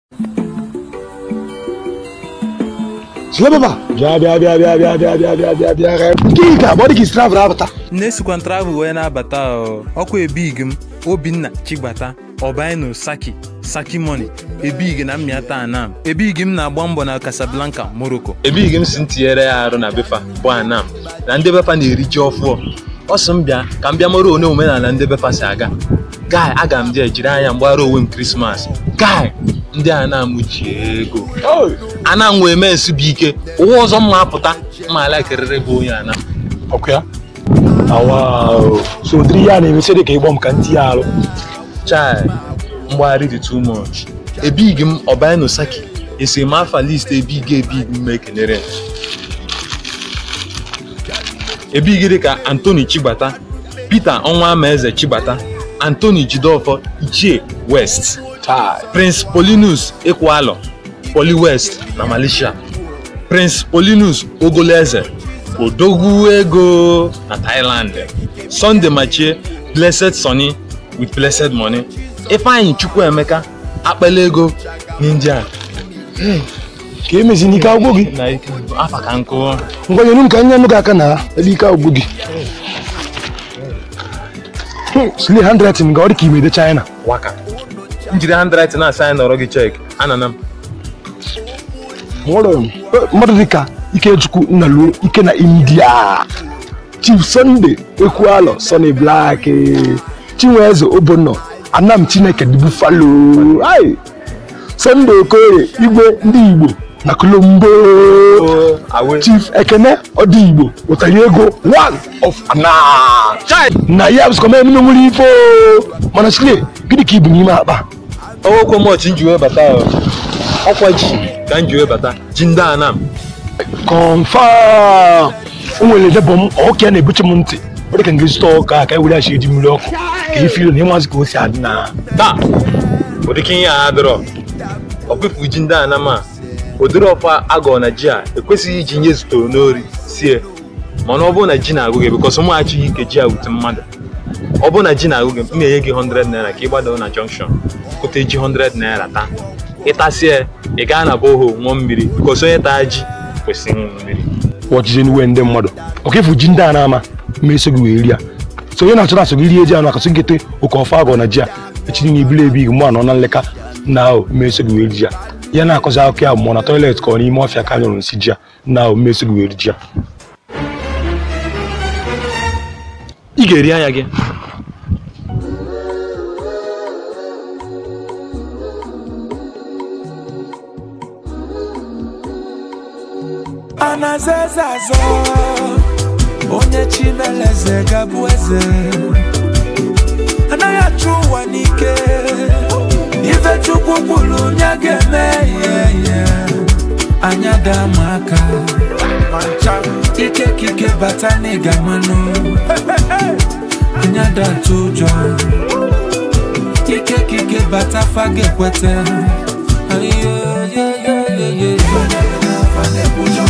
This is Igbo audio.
Sule baba bịa bịa bịa bịa bịa bịa bịa bịa bịa bịa bịa nke ị ga-agba dị ka isi travel abata nne sikwa travel wee na-abata ọ, ọkwa ebig m obinna chigbata ọbaino saki saki money ebig na mmịata anam ebig m na-agba mbọ na casablanca morocco ebighị m si m tinyere ya arụ na befa bụ anam na ndị befa na-eri ji ọfụọ ọ sị m bịa ka m bịa mara one omenala ndị befa si aga gai aga m je jiri anya mgbara onwe m krismas gai ndị anam ji ego anam wee mee nsu bụ ike ụwa ọzọ mma apụta mma alakerịrị bụ onye anam ọkụ ya awa o. so ụdịrị ya na-emesi dị ka ịgbọ m ka ntị ya alụ chai mgbagharị dị too much ebighị m ọbaino saki esi m afa list ebighị ebighị m ekenere ebighị dị ka antoni chigbata peter ọnwa amaeze chigbata antoni jidofọ ichie west Chai. prince polinus ekwualo poli west na malaysia prince polinus ogoleze odogwu ego na thailand sunday machie blessed sonny with blessed money ifeanyi chukwuemeka akpala ego n'india ka emezi n'ike agwụ gị na ike afa ka nkụ ngwanyere m ka nye nụ gị aka na ebe ike agwụ gị Hmm, Sule handwriting ga ọ dị ka imede China waka njiri handwriting na-asa anyị nọrọ gị chek anana m nwere mmadụ dị ka Ikechukwu Nnaluo ike na India Chief Sunday Ekwualo Sonny Black eh, Chinweze Obonno Anam Chineke dị Buffalo ai Sunday Okoye igwe ndị Igbo na Colombo awe Chief Ekene Odigbo ụtara ego one of ana na ya bụsịkwa mee emume nwere ife o. mana Sule gịnị ka ibu n'ime akpa ọwụkwọ mọchị nji wee bata ọ. ọkwa ji ka nji wee bata ji ndị anam confam o nwere debọ m ọka ya na-ebuche m ntị ọ dị ka nga zụta ọka ka e were achi eji mmiri ọkụ ka ifilo na ịmazị ka o si adị na taa ụdịka ihe a adịrọ ọkpụpụ ji ndị anam a ụdịrị ọfa agọ na ji a ekwesịghị iji nye zutoro n'ori sie mana ọ bụrụ na ji na-agụ gị bịkọs mụ achịghị ike ji awute mmadụ ọ bụrụ na ji na-agụ gị m na-enye gị 100 naira ka ị gbadoo na junction kụta ji 100 naira taa ịtasie ị gaa na boho ṅụọ mmiri bịkọs onye taa ji kwesịrị ịṅụ mmiri ọchịchị nwe ndị mmadụ ọka efu ji ndị a na-ama ma eso gị wee rie so onye na-achọ na-achọ gị rie ji anụ akasị gete oke ọfa agọ na ji a echiri na ibili ebi mgbe anọ na nleka na ahụ ma eso gị wee rie ji a ya na-akọzi akụkọ ya mmụọ na tọilet ka ọ n'ime ọfịa ka nyụrụ nsị ji a na ahụ ma eso gị wee rie ji a ị ga-eri anya gị anaza eze azọ onye chimeleze gabụ eze anaghị achụ ụwa n'ike ife chukwu kwuru onye ga-eme ihe ihe anya daa ma aka ike kike bata n'ịga mmanụ anya daa atụ ụjọ ike kike bata faga ekweta Ayo, yo, yo, yo, yo.